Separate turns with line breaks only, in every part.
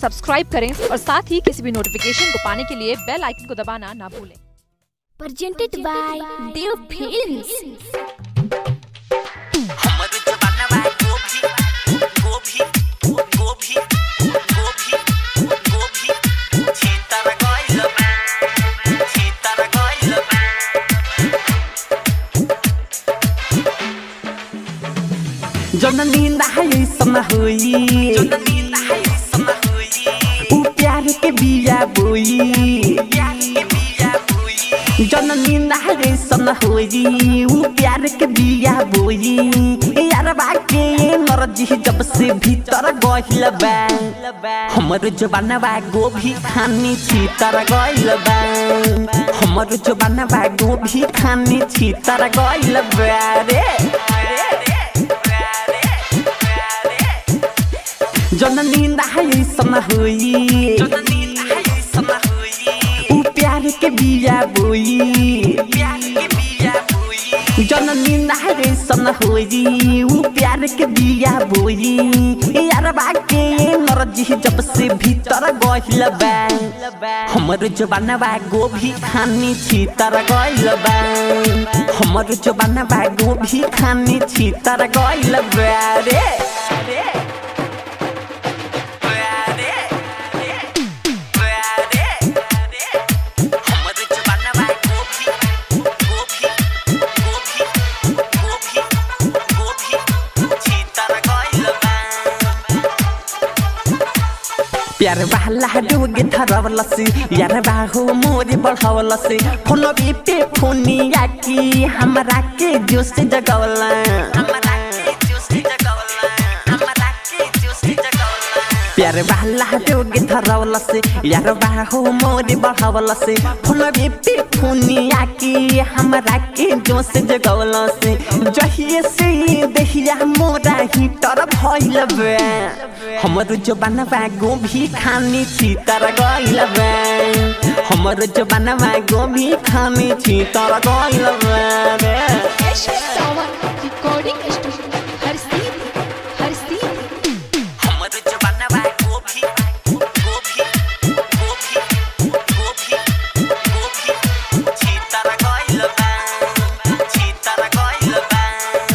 Subscribe करें और साथ ही किसी भी नोटिफिकेशन को पाने के लिए बेल आइकन को दबाना ना भूलें
presented by Dev Films.
हमर जवाना बा गोभी गोभी गोभी गोभी गोभी छीतर गइल बा छीतर गइल बा
जननी नहाई सन होई
जननी नहाई सन होई
ऊ प्यार के बिया बोई
प्यार के बिया बोई
जननी नहाई सन होई ऊ प्यार के बिया बोई यार बाके नरजी जब से भीतर गइल बा हमर जवाना बा गोभी खानी छीतर गइल बा हमर जवाना बा गोभी खानी छीतर गइल बा रे जननी नहाई सन होई
जननी नहाई सन होई
ऊ प्यार के बिया बोई
प्यार के बिया बोई
जननी नहाई सन होई ऊ प्यार के बिया बोई यार बाके नरजी जब से भीतर गइल बा हमर जवाना बा गोभी खानी छीतर गइल बा हमर जवाना बा गोभी खानी छीतर गइल बा रे
हमर जवाना बा गोभी गोभी गोभी गोभी गोभी छीतर गइल बा
प्यार वाला डोगे धरवलसी यार बाहु मोरे बढ़ावलसी फोन पे फोनिया की हमरा के जोश जगवला
हमरा के जोश जगवला हमरा के जोश जगवला
प्यार वाला डोगे धरवलसी यार बाहु मोरे बढ़ावलसी फोन पे फोनिया की हमरा के जोश जगवलसी जहिए से देहिया मोरा ही तर भइल बा हमर जवाना बा गोभी खानी छीतर गइल बा हमर जवाना बा गोभी खानी छीतर गइल बा रे
रिकॉर्डिंग स्टूडियो हर सीट हर सीट
हमर जवाना बा गोभी गोभी गोभी गोभी गोभी छीतर गइल बा छीतर गइल बा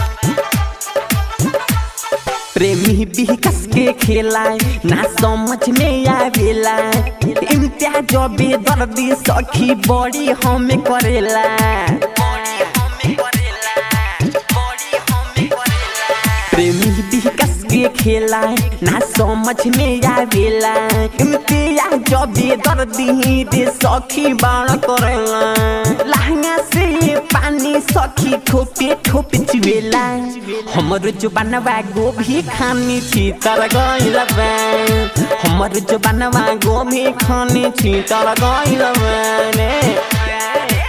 प्रेमी भी कस के खेलाए ना समझ में आवेला इम्तियाज बेदर्दी सखी बड़ी हमें करेला
बॉडी हमें करेला बॉडी हमें करेला
प्रेमी भी कस के खेलाए ना समझ में आवेला इम्तियाज बेदर्दी दे सखी बाण करेला लहंगा से पानी सखी ठोपे ठोपे चुवेला हमर जुबानवा गोभी खानी छीतर गइल बा हमर जुबानवा गोभी खानी छीतर गइल बा रे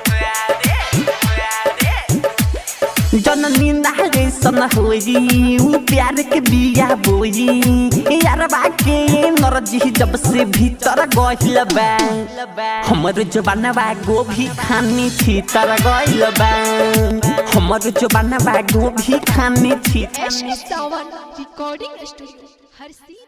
जननी नागे सन होई ऊ प्यार के बिया बोई यार बाके नरजी जब से भीतर गइल बा हमर जवाना गोभी खानी छीतर गइल बा हमर जवाना गोभी खानी छीतर
रिकॉर्डिंग स्टूडियो हर सीट